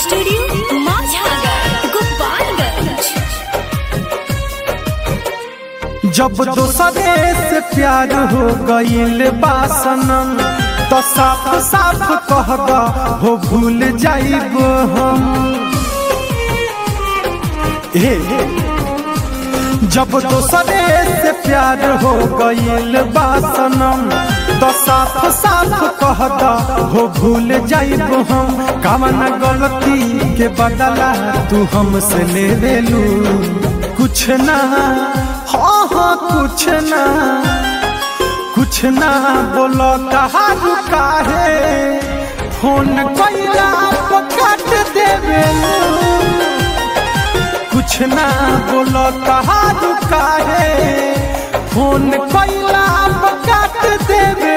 studio माझागर Gopalganj जब दोसरे से प्यार हो गईल बासनम तो साफ साफ कह द हो भूल जाइब हम ए जब दोसरे से प्यार हो गईल बासनम तो साफ साफ कह द हो भूल जाइब हम कवन गलती के बदला तू हमसे ले लेलू कुछ ना हाँ हाँ कुछ ना कुछ ना बोलो कहा रुका है फोन कैला काट देवे कुछ ना बोलो कहा रुका है फोन कैला काट देवे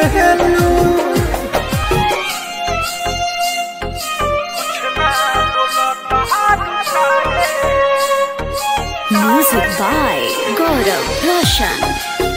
म्यूजिक बाय गौरव रोशन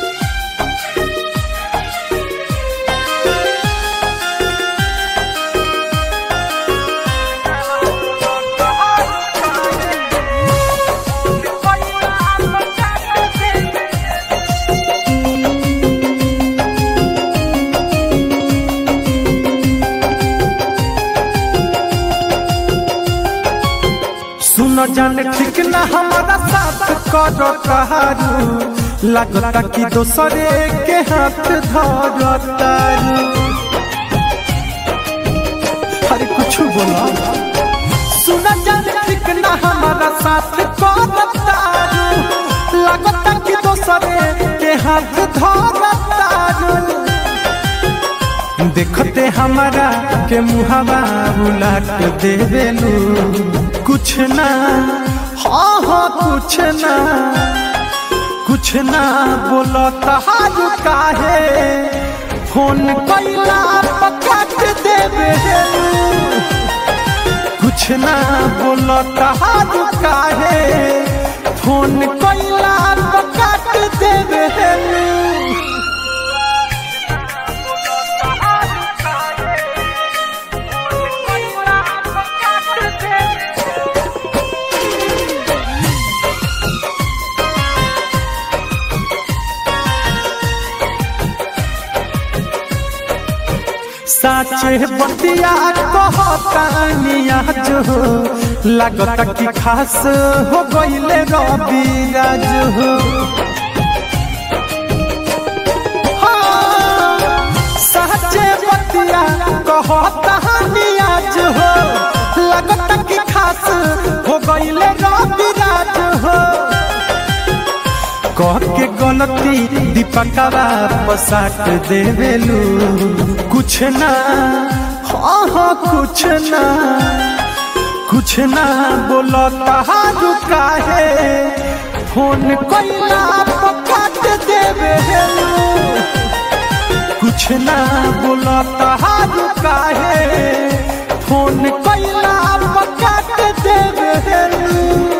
सुनो जान ठीक ना हमारा साथ करो कहारू लगता कि दोसरे के हाथ धरतारू अरे कुछ बोला सुनो जान ठीक ना हमारा साथ करो तारू लगता कि दोसरे के हाथ धरतारू देखते हमारा के मुहावा उलाट देवेलू कुछ ना हाँ हाँ कुछ ना कुछ ना बोलो तहारू काहे फोन कैला पकाट देवेलू कुछ ना बोलो तहारू काहे फोन कैला पकाट देवेलू साचे बतिया कहतानिया जो लगता कि खास हो गईले रवि राज हो हाँ, साचे बतिया कहतानिया जो लगता कि खास हो गईले रवि राज हो कह के गलती दीपकवा पसाट देवेलू कुछ ना हाँ हाँ कुछ ना कुछ ना बोलो तहारू काहे फोन कैला पकाट देवेलू कुछ ना बोलो तहारू काहे फोन कैला पकाट देवेलू